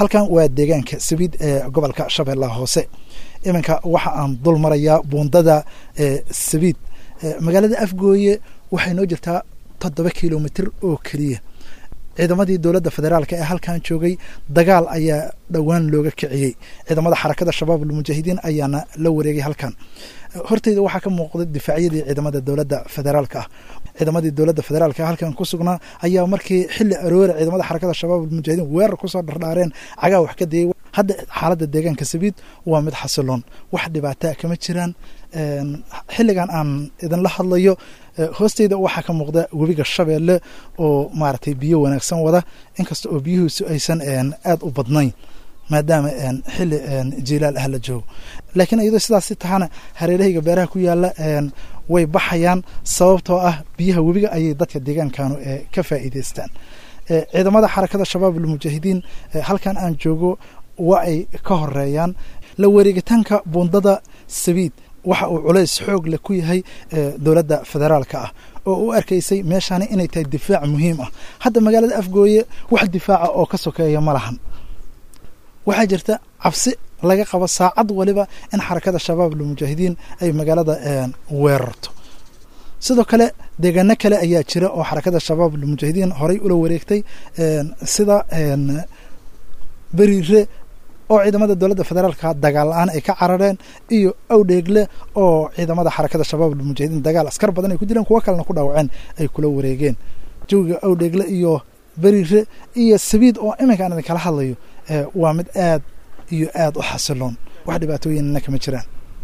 halkan waa deegaanka sabiid ee gobolka shabeellaha hoose iminka waxa aan dul marayaa buundada sabiid magaalada afgooye waxay noo jirtaa toddoba kilomitr oo keliya ciidamadii dowladda federaalk ee halkan joogay dagaal ayaa dhowaan looga kiciyey ciidamada xarakada shabaab almujaahidiin ayaana la wareegay halkan horteyda waxaa ka muuqda difaacyadii ciidamada dowladda federaalka ah ciidamadii dowladda federaalk halkan ku sugnaa ayaa markii xili aroora ciidamada xarakada shabaab almujaahidiin weerar kusoo dhardhaareen cagaa wax ka dayay hadda xaaladda deegaanka sabiid waa mid xasiloon wax dhibaataa kama jiraan xilligan aan idinla hadlayo hoosteyda waxaa ka muuqda webiga shabeelle oo maaragtay biyo wanaagsan wada inkasta oo biyuhiisu aysan aada u badnayn maadaama xili jilaal ah la joogo laakiin iyadoo sidaasi tahana hareerahayga beeraha ku yaala way baxayaan sababtoo ah biyaha webiga ayay dadka deegaankanu ka faa'iideystaan ciidamada xarakada shabaab almujaahidiin halkan aan joogo waa ay ka horeeyaan la wareegitaanka buundada sabiid waxa uu culays xoog leh ku yahay dowladda federaalka ah oo u arkaysay meeshaani inay tahay difaac muhiim ah hadda magaalada afgooye wax difaaca oo ka sokeeya ma lahan waxaa jirta cabsi laga qabo saacad waliba in xarakada shabaab almujaahidiin ay magaalada weerarto sidoo kale deegaano kale ayaa jira oo xarakada shabaab almujaahidiin horay ula wareegtay sida beriire oo ciidamada dowladda federaalka dagaal la-aan ay ka carareen iyo awdheegle oo ciidamada xarakada shabaab almujaahidiin dagaal askar badan ay ku dileen kuwo kalena ku dhaawaceen ay kula wareegeen jawiga awdheegle iyo beriire iyo sabiid oo iminkaan idinkala hadlayo waa mid aad iyo aad u xasiloon wax dhibaatooyinna kama jiraan